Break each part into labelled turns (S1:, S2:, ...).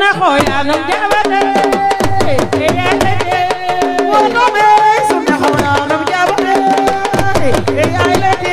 S1: sunna xoyanum jabate eyalete wonome sunna xoyanum jabate eyalete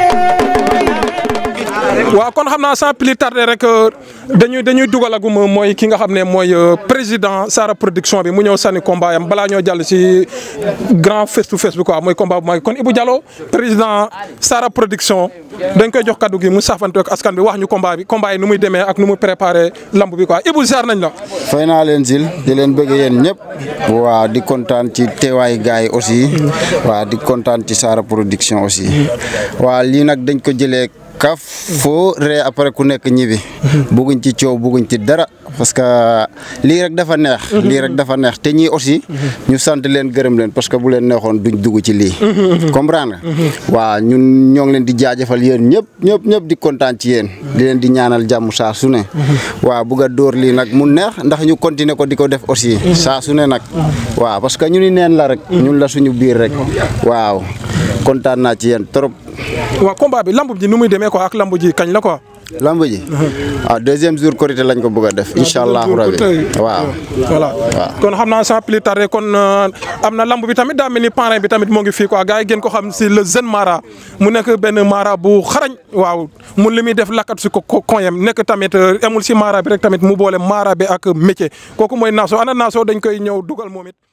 S2: waaw kon xam naa sans plus tarder rek dañuy dañuy dugalagum mooy ki nga xam ne mooy président Sara production bi mu ñëw sànni combat yam balaa ñoo jàll si grand face to face bi quoi mooy combat bu mag kon Ibou Diallo président Sara production dañ koy jox kaddu gi mu saafante ak askan bi wax ñu combat bi combat yi nu muy demee ak nu muy préparé lamb bi quoi Ibou ziar nañ la.
S3: fay naa leen sil di leen bëgg yéen ñëpp waa di kontaan ci teewaay gars yi aussi waa di kontaan ci Sara production aussi waa lii nag dañ ko jëlee kaf foo ree après ku nekk ñibi bugguñ ci coow bugguñ ci dara parce que lii rek dafa neex lii rek dafa neex te ñii aussi ñu sant leen gërëm leen parce que bu leen neexoon duñ dugg ci lii comprendre nga waaw ñun ñoo ngi leen di jaajëfal yéen ñëpp ñëpp ñëpp di kontaan ci yéen di leen di ñaanal jàmm saa su ne waaw bugg a dóor lii nag mu neex ndax ñu continuer ko di ko def aussi saa su ne nag waaw parce que ñu ni neen la rek ñun la suñu biir rek waaw kontaan naa ci yéen trop
S2: waaw combat bi lamb ji nu muy demee quoi ak lamb ji kañ la quoi.
S3: lamb ji ah deuxième jour korité lañ ko bëgg a def incha allahu rabi waaw
S2: voilà kon xam naa sans plus tarder kon am na lamb bi tamit daa mel ni parrain bi tamit moo ngi fii quoi gars yi gën ko xam si le jeune Mara mu nekk benn Mara bu xarañ waaw mun li muy def lakkat si ko koñem nekk tamit amul si Mara bi rek tamit mu boole Mara bi ak métier kooku mooy Nasso ana Nasso dañ koy ñëw dugal moom it